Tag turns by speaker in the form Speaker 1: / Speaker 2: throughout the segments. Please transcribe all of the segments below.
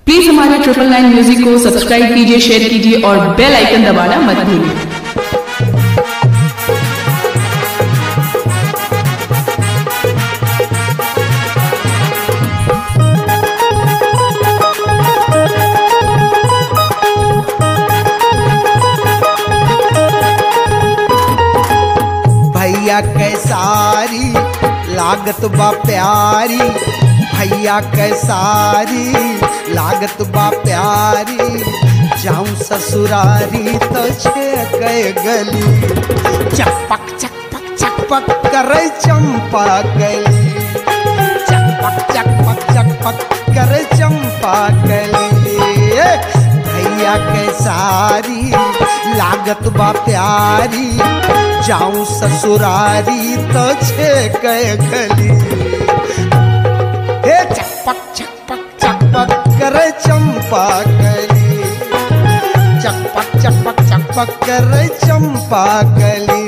Speaker 1: Please हमारे triple nine music को subscribe कीजिए शेयर कीजिए और बेल आइकन दबाना मत भूलिए
Speaker 2: भैया कैसारी लागत बा प्यारी भैया कैसारी लागत बा प्यारी जाऊं ससुरारी तो छे गली चकपक चकपक चकपक करे चंपा गली चकपक चकपक चकपक करे चंपा गली भैया कैसारी लागत बा प्यारी जाऊं ससुरारी तो छे गली हे चकपक चकपक चकपक करे चंपा गली चकपक चकपक चकपक करे चंपा गली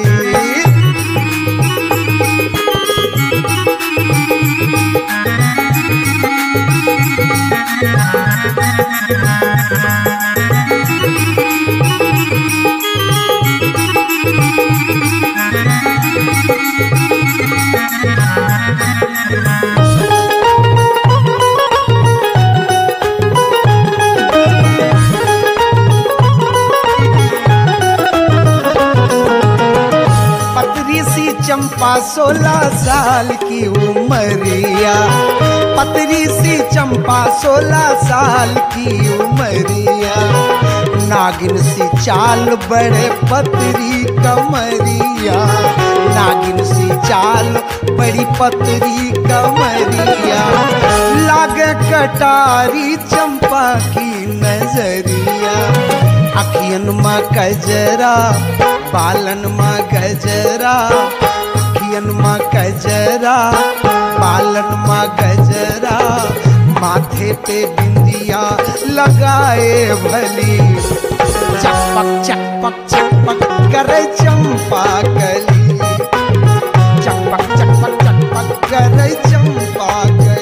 Speaker 2: पतरी सी चंपा सोलह साल की उमरिया पतरी सी चंपा सोलह साल की उमरिया नागिन सी चाल बड़े पतरी कमरिया नागिन सी चाल बड़ी पतरी कमरिया लागे कटारी चंपा की नजरिया अखियन में कजरा बालन में गजरा अखियन में गजरा बालन में गजरा माथे पे बिंदिया लगाए भली चकपक चकपक चकपक करे चंपा गली चकपक चकपक चकपक करे चंपा गली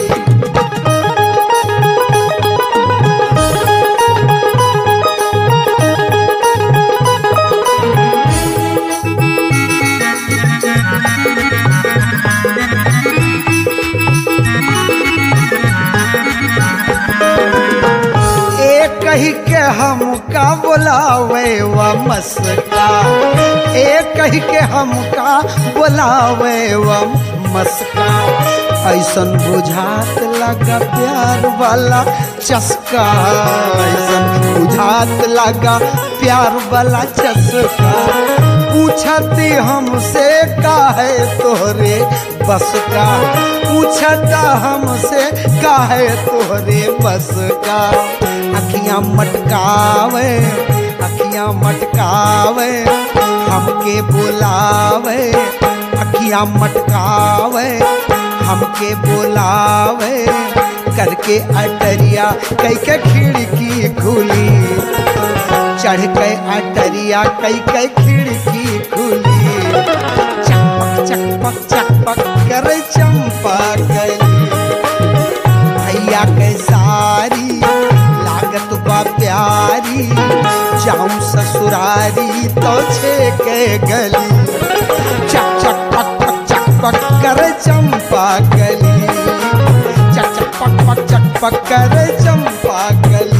Speaker 2: एक कही के हमका बोलावे व मस्का एक कही के हमका बोलावे व मस्का ऐसन बुझात लगा प्यार वाला चस्का ऐसन बुझात लगा प्यार वाला चस्का पूछती हमसे का है तोहरे बस का पूछता हमसे का है तोहरे बस का अखियां मटकावे अखियां मटकावे हमके बुलावे अखियां मटकावे हमके बुलावे करके अटरिया कई के खिड़की खुली चढ़ के अटरिया कई के खिड़की खुली चकपक चकपक चकपक करे चंपा गली भैया के सारी लागत बा प्यारी जाऊं ससुरारी तो छे के गली चक चक पक पक चक पक करे चंपा गली चक चक पक पक चक पक करे चंपा गली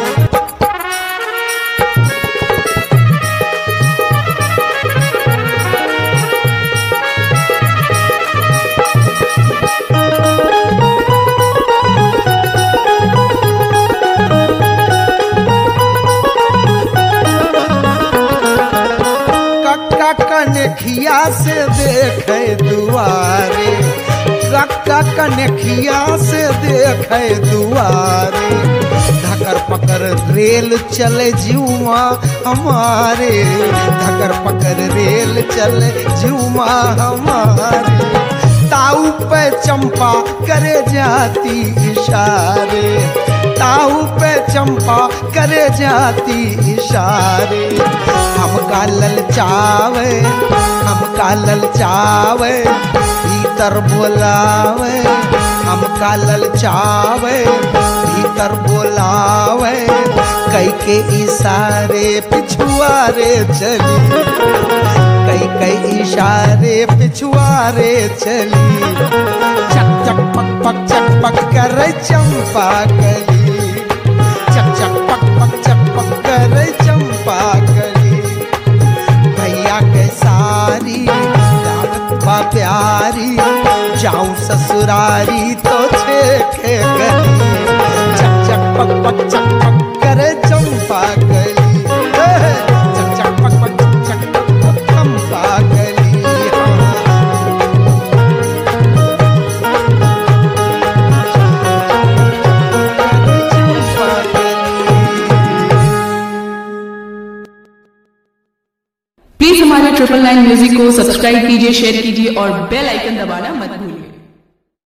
Speaker 2: कक्का कनखिया से देखे दुआरे कक्का कनखिया से देखे दुआरे धकर पकर रेल चले जुआ हमारे धकर पकर रेल चले जुआ हमारे ताऊ पे चंपा करे जाती इशारे ताऊ पे चंपा करे जाती इशारे हमका ललचावे हमका ललचावे भीतर बोलावे हमका ललचावे भीतर शंकर बोलावे कई के इशारे पिछुआरे चली कई कई इशारे पिछुआरे चली चक चक पक पक चक पक कर चंपा कली चक चक पक पक चक पक कर चंपा कली भैया के सारी दावत बा प्यारी जाऊं ससुरारी तो छेके गली चक चक पक पक चक पक करे चंपा गली हे, चक चक पक पक चक चक पक पक चंपा गली हाँ। चंपा गली
Speaker 1: प्लीज हमारे ट्रिपल नाइन म्यूजिक को सब्सक्राइब कीजिए शेयर कीजिए और बेल आइकन दबाना मत भूलिए